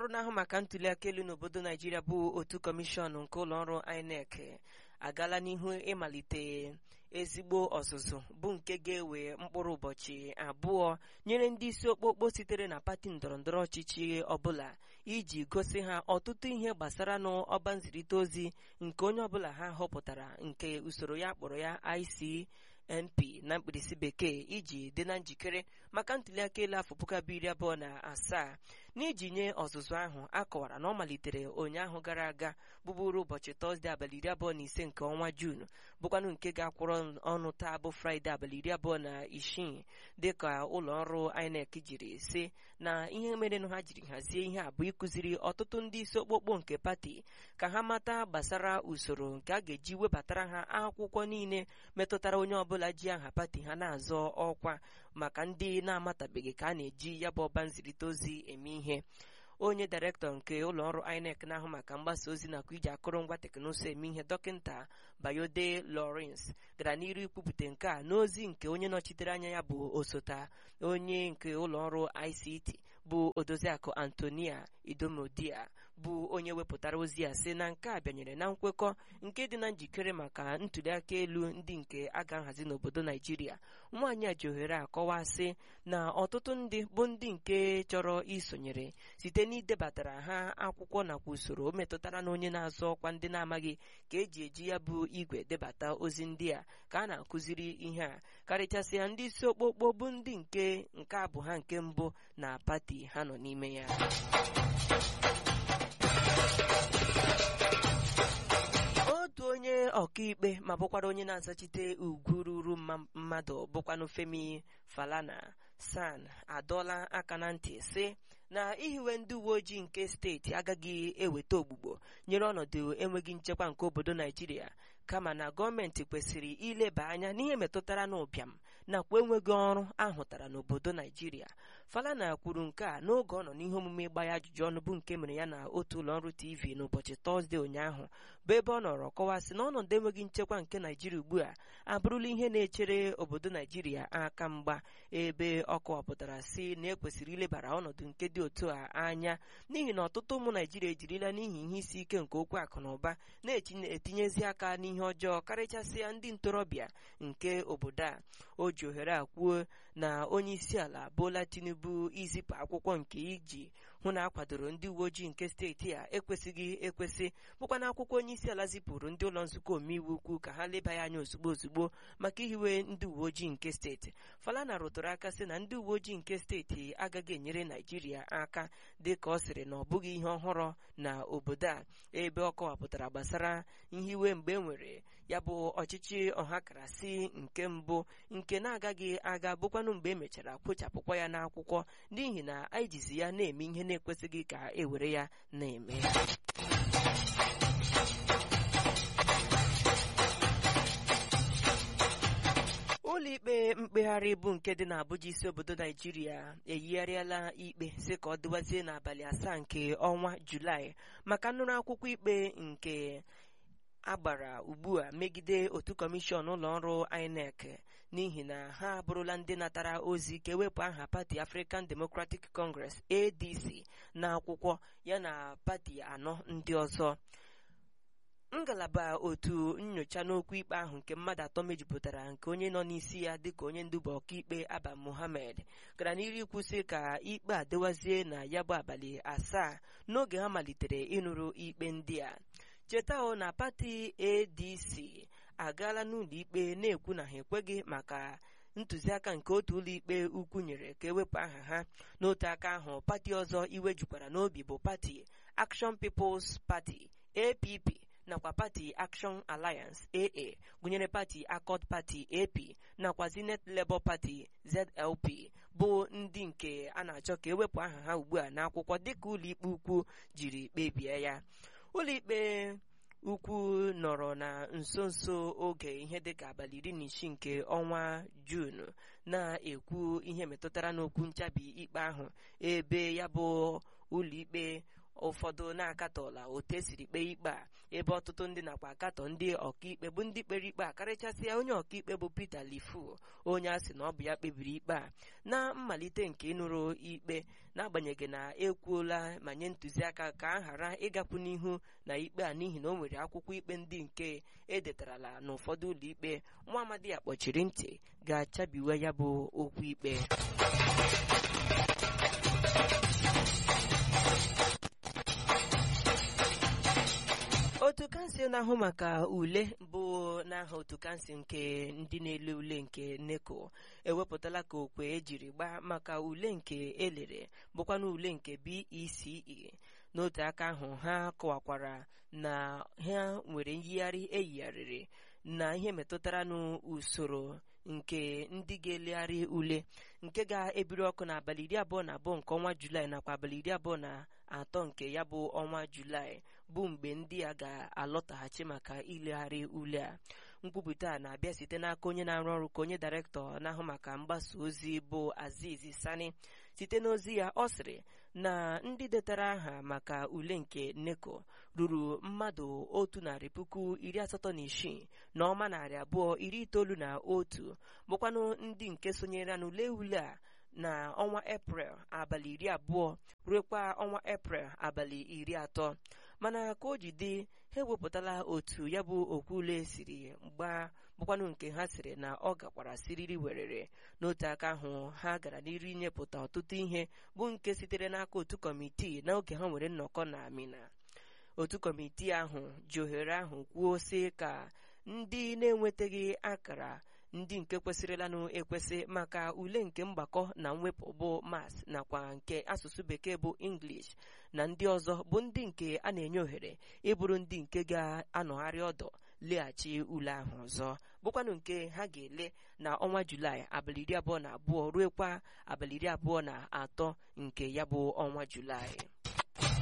na-ahụ maka ntuliaka elu n'obodo naijiria bụ otu kọmishọn nke ụlọọrụ inec agaala n'ihu ịmalite ezigbo ọzụzụ bụ nke ga-ewe mkpụrụ ụbọchị abụọ nyere ndị isi okpokpo sitere na pati ndọrọndọrọ ọchịchị ọbụla iji gosi ha ọtụtụ ihe gbasara n'ọba nzirịta ozi nke onye ọbụla ha họpụtara nke usoro ya kpọrọ ya ICNP na mkpirisi bekee iji dị na njikere maka ntuliaka elu afọ puku abụọ iri abụọ na asaa n'iji nye ọzụzụ ahụ a kọwara na ọ malitere ụnyaahụ gara aga bụbụrụ ụbọchị tọzdee abalị iri abụọ na ise nke ọnwa juun bụkwanụ nke ga-akwụrụ ọnụ taa bụ fraịde abalị iri abụọ na isii dịka ụlọ ọrụ INEC jiri si na ihe merenụ ha jiri hazie ihe a bụ ịkụziri ọtụtụ ndị isi okpokpo nke pati ka ha mata gbasara usoro nke a ga-eji webatara ha akwụkwọ niile metụtara onye ọbụla ji aha pati ha na-azọ ọkwa maka ndị na-amatabeghị ka a na-eji ya bụ ọba nzirịta ozi eme ihe onye dairektọ nke ụlọọrụ INEC na-ahụ maka mgbasa ozi nakwa iji akụrụngwa teknụzụ eme ihe dọkịta Bayode Lawrence gara n'iru ikwupụta nke a n'ozi nke onye nọchitere anya ya bụ osota onye nke ụlọọrụ ICT bụ odoziakụ Antonia Idomodia bụ onye wepụtara ozi a sị na nke a bịanyere na nkwekọ nke dị na njikere maka ntuliaka elu ndị nke a ga-ahazi n'obodo Naijiria nwaanyị a ji ohere akọwa sị na ọtụtụ ndị bụ ndị nke chọrọ isonyere site n'idebatara ha akwụkwọ nakwa usoro metụtara na onye na-azọ ọkwa ndị na-amaghị ka eji eji ya bụ igwe debata ozi ndị a ka a na-akụziri ihe a karịchasịa ndị isi okpokpo bụ ndị nke nke a bụ ha nke mbụ na pati ha nọ n'ime ya otu onye ọkaikpe ma bụkwara onye na-azachite ugwu ruru mmadụ bụkwanụ Femi Falana San adọla aka na ntị sị na ihiwe ndị uwe ojii nke steeti agaghị eweta ogbugbo nyere ọnọdụ enweghị nchekwa nke obodo Naijiria kama na gọọmenti kwesịrị ileba anya n'ihe metụtara n'ụbịam nakwa enweghị ọrụ ahụtara n'obodo Naijiria Falana kwuru nke a n'oge ọ nọ n'ihe omume ịgba ya ajụjụ ọnụ bụ nke mere ya na otu ụlọọrụ TV n'ụbọchị Tọzdee ụnyaahụ bụ ebe ọ nọrọ kọwasị na ọnọdụ enweghị nchekwa nke Naijiria ugbu a abụrụla ihe na-echere obodo Naijiria aka mgba ebe ọ kọwapụtara si na ekwesịrị ilebara ọnọdụ nke dị otu a anya n'ihi na ọtụtụ ụmụ Naijiria ejirila n'ihi ihe isi ike nke okwu akụ na ụba na-etinyezi aka n'ihe ọjọọ karịchasịa ndị ntorobịa nke obodo a o ji ohere a kwuo na onye isi ala Bola Tinubu izipụ akwụkwọ nke iji hụ na akwadoro ndị uwe ojii nke steeti a ekwesịghị ekwesị bụkwa na akwụkwọ onye isi ala zipụrụ ndị ụlọ nzukọ omeiwu ukwu ka ha leba ya anya ozugbo ozugbo maka ihiwe ndị uwe ojii nke steeti Falana rụtụrụ aka sị na ndị uwe ojii nke steeti agaghị enyere Naijiria aka dị ka ọ sịrị na ọ bụghị ihe ọhụrụ na obodo a ebe ọ kọwapụtara gbasara nhiwe mgbe e nwere ya bụ ọchịchị ọhakarasị nke mbụ nke na-agaghị aga bụkwanụ mgbe e mechara kpochapụkwa ya n'akwụkwọ n'ihi na anyị jizi ya na-eme ihe na-ekwesịghị ka e were ya na-eme ụlọikpe mkpegharị bụ nke dị n'Abuja isi obodo Naijiria eyigharịala ikpe si ka ọ dịwazie n'abalị asaa nke ọnwa Julaị maka nnụrụ akwụkwọ ikpe nke agbara ugbu a megide otu kọmishọn ụlọọrụ INEC n'ihi na ha abụrụla ndị natara ozi ka ewepụ aha pati African Democratic Congress ADC na akwụkwọ ya na pati anọ ndị ọzọ ngalaba otu nyocha n'okwu ikpe ahụ nke mmadụ atọ mejupụtara nke onye nọ n'isi ya dịka onye nduba ọkaikpe Aba Mohammed gara n'iru ikwụsị ka ikpe a dịwazie na ya bụ abalị asaa n'oge ha malitere ịnụrụ ikpe ndị a cheta o na pati ADC agaala n'ụlọ ikpe na-ekwu na ha ekweghị maka ntụziaka nke otu ụlọikpe ukwu nyere ka ewepụ aha ha n'otu aka ahụ pati ọzọ iwe jukwara n'obi bụ pati Action People's Party APP nakwa pati Action Alliance AA gụnyere pati Accord Party AP nakwa Zenith Labour Party ZLP bụ ndị nke a na-achọ ka ewepụ aha ha ugbu a n'akwụkwọ dịka ụlọikpe ukwu jiri kpebie ya ụlọikpe ukwu nọrọ na nso nso oge ihe dịka abalị iri na isii nke ọnwa Juun na-ekwu ihe metụtara n'okwu nchabi ikpe ahụ ebe ya bụ ụlọikpe ụfọdụ na-akatọla otu esiri kpee ikpe a ebe ọtụtụ ndị nakwa akatọ ndị ọkaikpe bụ ndị kpere ikpe a karịchasịa onye ọkaikpe bụ Peter Lifu onye a sị na ọ bụ ya kpebiri ikpe a na mmalite nke ịnụrụ ikpe n'agbanyeghị na ekwuola ma nye ntụziaka ka a ghara ịgakwu n'ihu na ikpe a n'ihi na o nwere akwụkwọ ikpe ndị nke edetarala n'ụfọdụ ụlọ ikpe nwa amadi ya kpọchiri ntị ga-achabiwe ya bụ okwu ikpe otu kansụl na-ahụ maka ule bụ n'aha otu kansụl nke ndị na-ele ule nke NECO ewepụtala ka okwe ejiri gbaa maka ule nke elere bụkwana ule nke BECE n'otu aka ahụ ha kọwakwara na ha nwere nyigharị eyigharịrị na ihe metụtara n'usoro nke ndị ga-elegharị ule nke ga-ebiri ọkụ n'abalị iri abụọ na abụọ nke ọnwa julaị nakwa abalị iri abụọ na atọ nke ya bụ ọnwa julaị bụ mgbe ndị a ga-alọtaghachi maka ilegharị ule a nkwupụta a na-abịa site n'aka onye na-arụ ọrụ ka onye dairektọ na-ahụ maka mgbasa ozi bụ Aziz Sani site n'ozi ya ọ sịrị na ndị detara aha maka ule nke NECO ruru mmadụ otu narị puku iri asatọ na isii na ọma narị abụọ iri itoolu na otu bụkwanụ ndị nke sonyere n'ule ule a na ọnwa eprel abalị iri abụọ ruekwa ọnwa eprel abalị iri atọ mana ka o ji dị ha ewepụtala otu ya bụ okwu ule siri gbaa bụkwanụ nke ha sịrị na ọ gakwara siriri werere n'otu aka ahụ ha gara n'iru inyepụta ọtụtụ ihe bụ nke sitere n'aka otu kọmitii n'oge ha nwere nnọkọ na Amina otu kọmitii ahụ ji ohere ahụ kwuo sị ka ndị na-enwetaghị akara ndị nke kwesịrịlanụ ekwesị maka ule nke mgbakọ na mwepụ bụ mas nakwa nke asụsụ bekee bụ English na ndị ọzọ bụ ndị nke a na-enye ohere ịbụrụ ndị nke ga-anọgharị ọdọ leghachi ule ahụ ọzọ bụkwanụ nke ha ga-ele na ọnwa Julaị abalị iri abụọ na abụọ ruekwa abalị iri abụọ na atọ nke ya bụ ọnwa Julaị